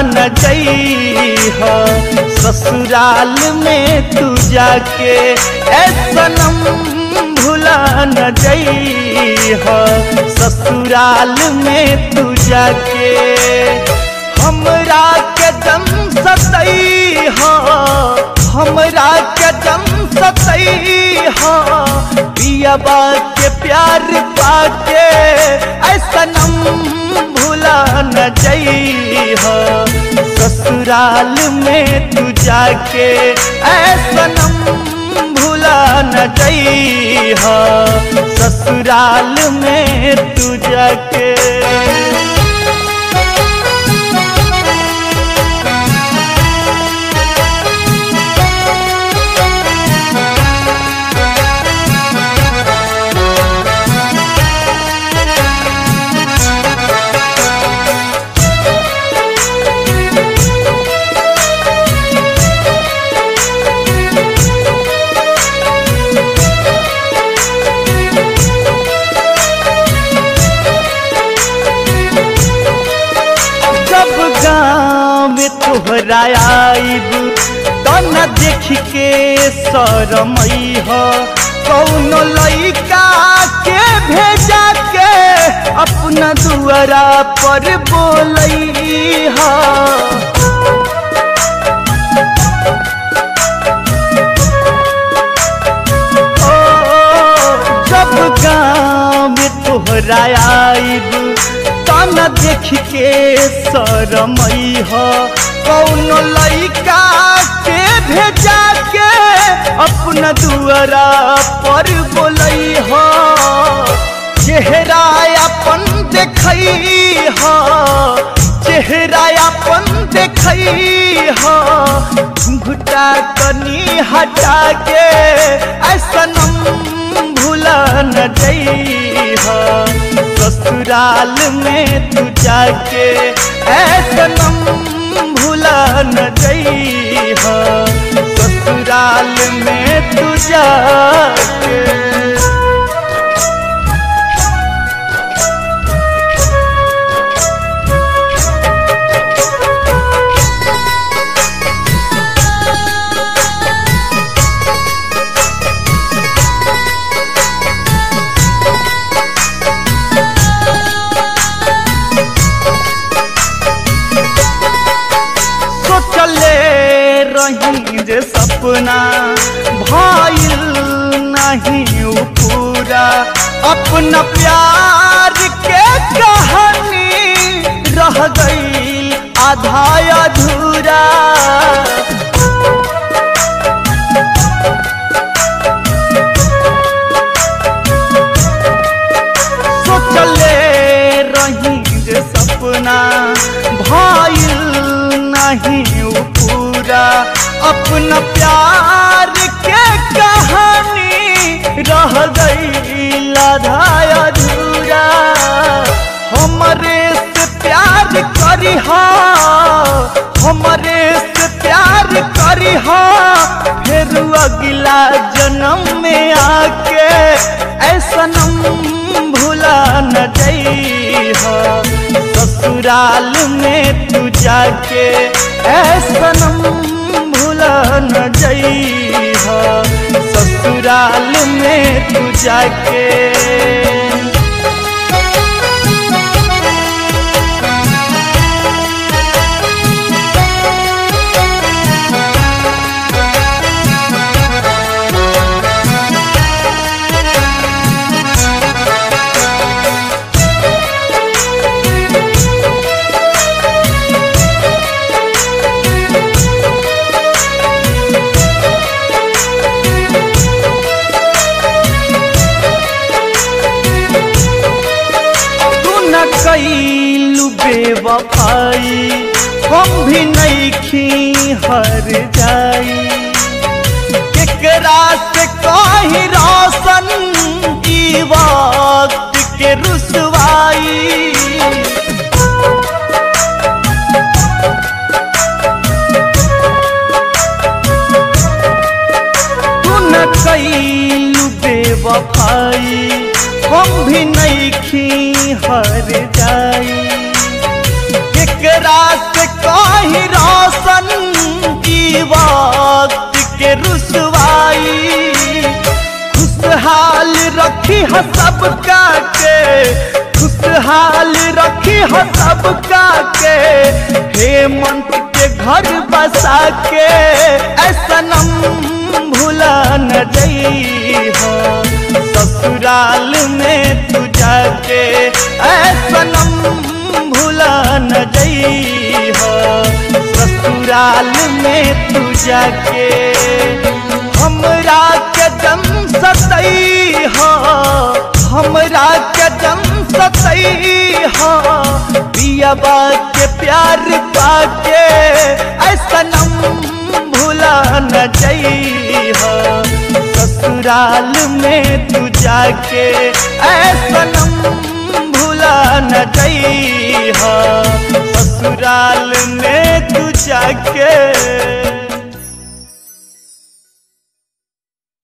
न जइह ससुराल में तू जाके ए सनम भुला न जइह ससुराल में तू जाके हमरा के दम सतई हमरा के दम सतई पियाबा के प्यार पाके ऐसा नम भुला न जइह ससुराल में तू जाके ऐसा नम भुला न जइह ससुराल में तू जाके जब गाँव में तोहरा आइब तो न देख के शरमई हो कौनो लइका के भेजा के अपना दुआरा पर बोलई हो जब गाँव में तोहरा आइब ताना देख के शरमई हो कौनो लइका के भेजा के अपना दुआरा पर बोलई हो चेहरा अपन देखई हो चेहरा अपन देखई हो घुटा कनी हटा के ऐसा नम भुला न जइह ससुराल में तू जाके ऐसा नम भुला न जइह ससुराल में तू जाके सोचले रही जे सपना भाईल नहीं उ पूरा अपना प्यार के कहानी रह गई आधा अधूरा सोचले रही जे सपना भाईल नहीं उ पूरा अपना प्यार के कहानी रह गई लाधा अधूरा हमरे से प्यार करी हमरे से प्यार करी फिर अगला जन्म में आके ऐसा नम भुला न जइह ससुराल में तू जाके ऐसा नम भुला न जइह ससुराल में तू जाके तू न कैलू बेवफाई हम भी नहीं हर जाई केकरा से कही रोशन ई वक्त के रुसवाई तू न कैलू बेवफाई हम भी नहीं हर जाई केकरा केकरा से कहीं रोशन की वक्त के रुसवाई खुशहाल रखी है सबका के खुशहाल रखी है सबका के हेमंत के घर बसा के ऐसा नम भूला न जई ससुराल में तू जाके ऐसा नम भूला न जई ससुराल में तू जाके हमरा के जम सतई हो हमरा के जम सतई हो पियाबा के प्यार पाके ऐसा नम भूला न जई हो ससुराल में तू जाके ऐसा नम भूला न जई हो ससुराल में तू जाके